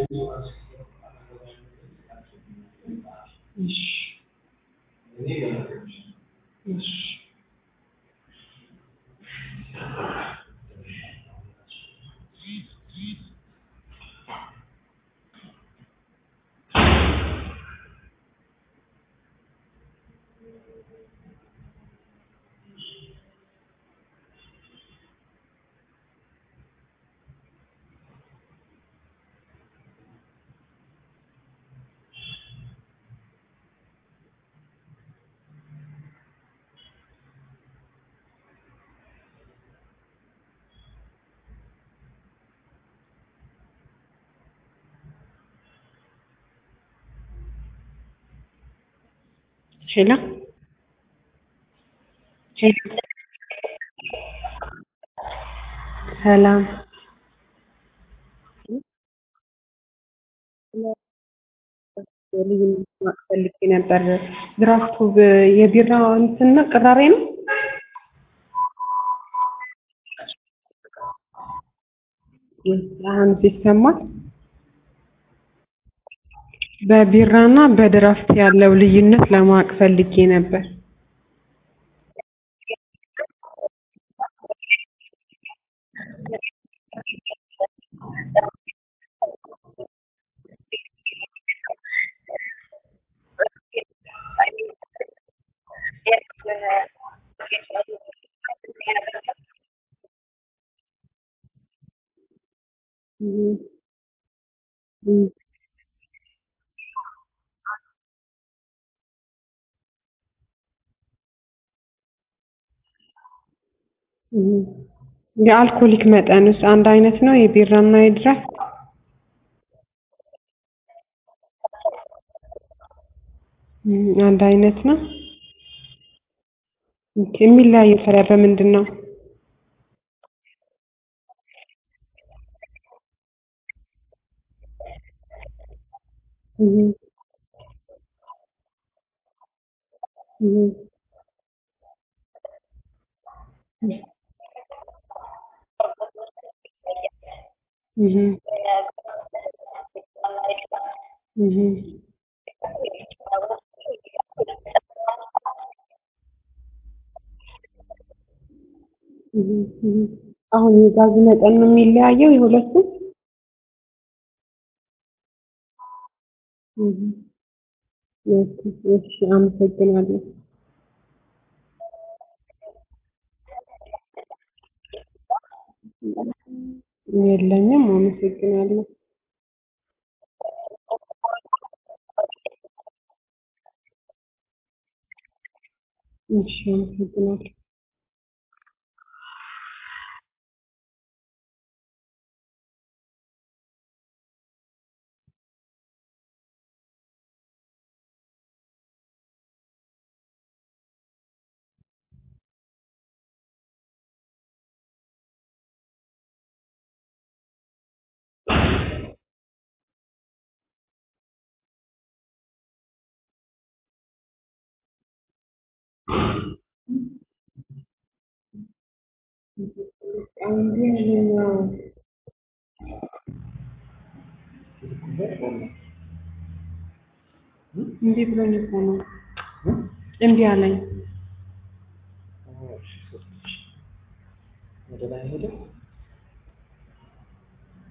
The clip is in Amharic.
እሺ እሺ ሄሎ ሄሎ ሰላም ልዩነት ማወቅ ፈልጌ ነበር። ድራፍቱ የቢራ እንትና ቅራሬ ነው? አሁን ይሰማል? በቢራና በድራፍት ያለው ልዩነት ለማወቅ ፈልጌ ነበር። እም እም እም የአልኮሊክ መጠንስ አንድ አይነት ነው የቢራና የድራፍት? እም አንድ አይነት ነው። ኦኬ የሚለያየው ታዲያ በምንድን ነው? እም እም እም እም እም እም አሁን የጋዙ መጠን ነው የሚለያየው የሁለቱም? እም ኦኬ እሺ አመሰግናለሁ። የለኝም አመሰግናለሁ። እሺ አመሰግናለሁ። እምቢ ብሎኝ እኮ ነው እምቢ አለኝ። ወደ ላይ ሄደ